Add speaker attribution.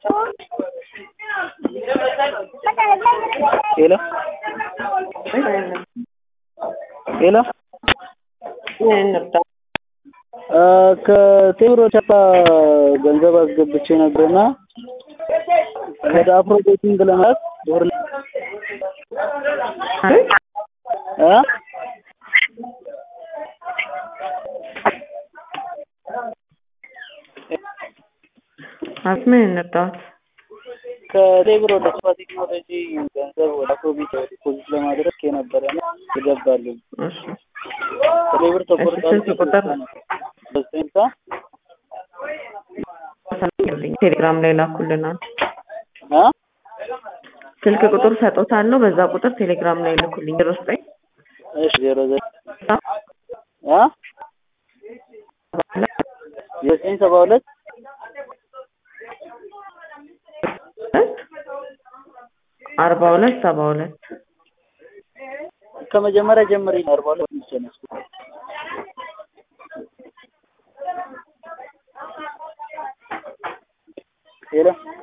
Speaker 1: ሄሎ ሄሎ ከቴምሮ ቻፓ ገንዘብ አስገብቼ ነበርና ወደ አፍሮ ቤቲንግ ለማለት ብር እ
Speaker 2: አስሜ እንርዳት
Speaker 1: ከቴምሮ ወደ ቻፓ ቴክኖሎጂ ገንዘብ ወደ አፍሮ ቤት ዲፖዚት ለማድረግ የነበረና ይገባልኝ
Speaker 2: እሺ
Speaker 1: ቴሌብር ተቆርጧል።
Speaker 2: ስንት ቁጥር?
Speaker 1: በስንታ
Speaker 2: ቴሌግራም ላይ ላኩልናል።
Speaker 1: እ
Speaker 2: ስልክ ቁጥር ሰጦታለሁ። በዛ ቁጥር ቴሌግራም ላይ ልኩልኝ። ዜሮ ዘጠኝ
Speaker 1: እሺ ዜሮ ዘጠኝ እ ዘጠኝ ሰባ ሁለት
Speaker 2: አርባ ሁለት ሰባ ሁለት
Speaker 1: ከመጀመሪያ ጀምሪ አርባ ሁለት ብቻ ነው ያስኩት። ሄሎ